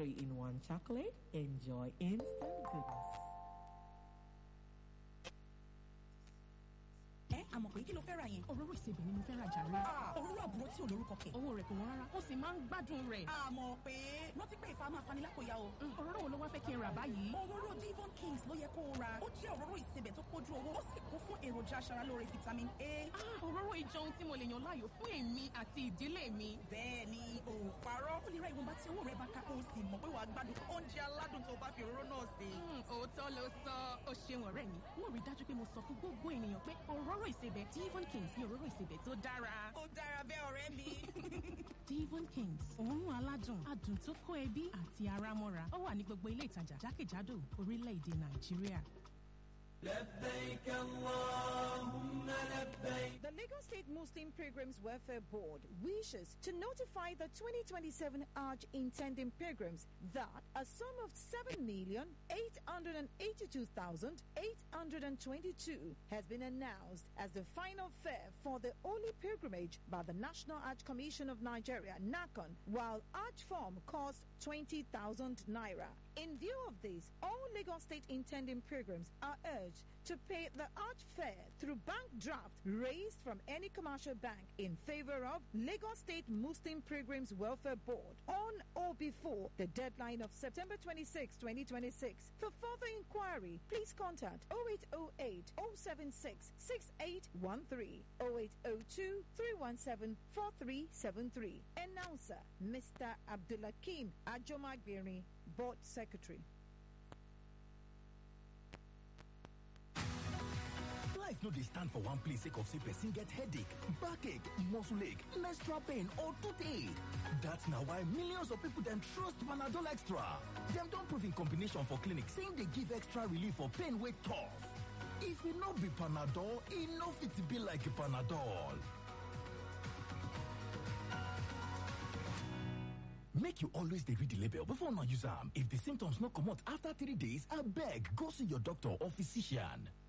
three in one chocolate. Enjoy instant goodness. ẹ àmọ̀ pé kí ló fẹ́ ra yẹn. òróró ìsebẹ̀ ni mo fẹ́ ra jàre. òróró àbúrò tí ò lórúkọ kẹ̀. owó rẹ̀ kò wọ́n rárá ó sì máa ń gbádùn rẹ̀. àmọ̀ pé rántí pé ìfà máa fani lápòyà o. òróró wo ló wá fẹ́ kí n rà báyìí. òróró Devon Kings ló yẹ kó o ra. ó jẹ́ òróró ìsebẹ̀ tó pójú owó ó sì kún fún èròjà aṣaralóore vitamin A. Ah, òróró ìjọ ohun tí mo lè yàn láàyò fún èmi àti ìdílé mi. bẹ́ẹ̀ ni ò parọ́. ó lè ra ìwọ̀nba tí owó rẹ̀ bá ká kó o sì mọ̀ pé wàá gbádùn oúnjẹ aládùn tó bá fi òróró náà sè. Hmm, òótọ́ ló sọ ó ṣeun ọ̀rẹ́ mi wọ́n rí dájú pé mo sọ fún gbogbo ènìyàn pé òróró ìsebẹ̀ Devon Kings ni òróró ìsebẹ̀ tó dára. ó dára bẹ́ẹ̀ ọ̀rẹ́ mi. Devon Kings òórùn aládùn adùn tó kó ẹbí àti ara mọ́ra ó wà ní gbogbo ilé ìtajà jákèjádò orílẹ̀-èdè Nàìjíríà. لبيك اللهم لبيك The Lagos State Muslim Pilgrims Welfare Board wishes to notify the 2027 Hajj intending pilgrims that a sum of 7,882,822 has been announced as the final fare for the holy pilgrimage by the National Hajj Commission of Nigeria, NACON, while Hajj form costs 20,000 naira. In view of this, all Lagos State intending pilgrims are urged to pay the Hajj fare through bank draft raised from any commercial bank in favor of Lagos State Muslim Pilgrims Welfare Board on or before the deadline of September 26, 2026. For further inquiry, please contact 0808 076 6813 0802 317 4373. Announcer Mr. Abdulakim Ajomagbiri, Board Secretary. Life no dey stand for one place sake of say person get headache, backache, muscle ache, menstrual pain or toothache. That's na why millions of people dem trust Panadol Extra. Dem don prove in combination for clinic say e dey give extra relief for pain wey tough. If e no be Panadol, e no fit be like Panadol. Make you always dey read the label before una use am. If the symptoms no comot after three days, abeg go see your doctor or physician.